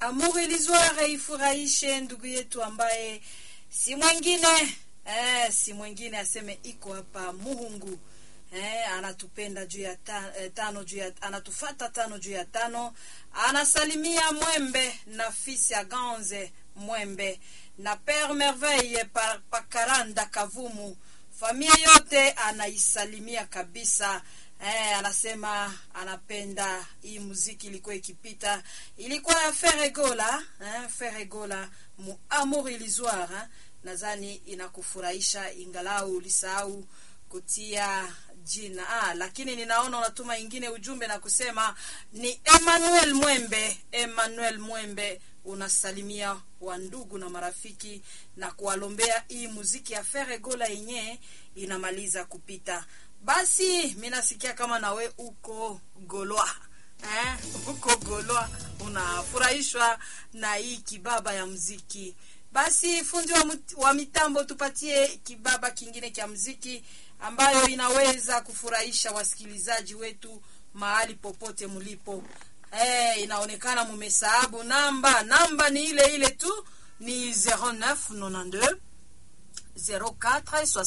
Amour Elizware ifurahishe ndugu yetu ambaye si mwingine eh, si mwingine aseme iko hapa Muhungu eh, anatupenda juu ya ta, eh, tano juu ya anatufata tano juu ya tano, anasalimia Mwembe na fisi ya Ganze Mwembe na Père Merveille pa, Pakaranda Kavumu, familia yote anaisalimia kabisa. Eh, anasema anapenda hii muziki ilikuwa ikipita, ilikuwa ya Feregola eh, Feregola mu amour illusoire eh. Nadhani inakufurahisha ingalau ulisahau kutia jina ah, lakini ninaona unatuma ingine ujumbe na kusema ni Emmanuel Mwembe. Emmanuel Mwembe unasalimia wandugu na marafiki na kuwalombea hii muziki ya Feregola yenye inamaliza kupita. Basi mi nasikia kama nawe uko Golwa eh? uko Golwa unafurahishwa na hii kibaba ya muziki. Basi fundi wa, wa mitambo, tupatie kibaba kingine cha muziki ambayo inaweza kufurahisha wasikilizaji wetu mahali popote mlipo. Eh, inaonekana mumesahabu namba, namba ni ile ile tu, ni 0992 04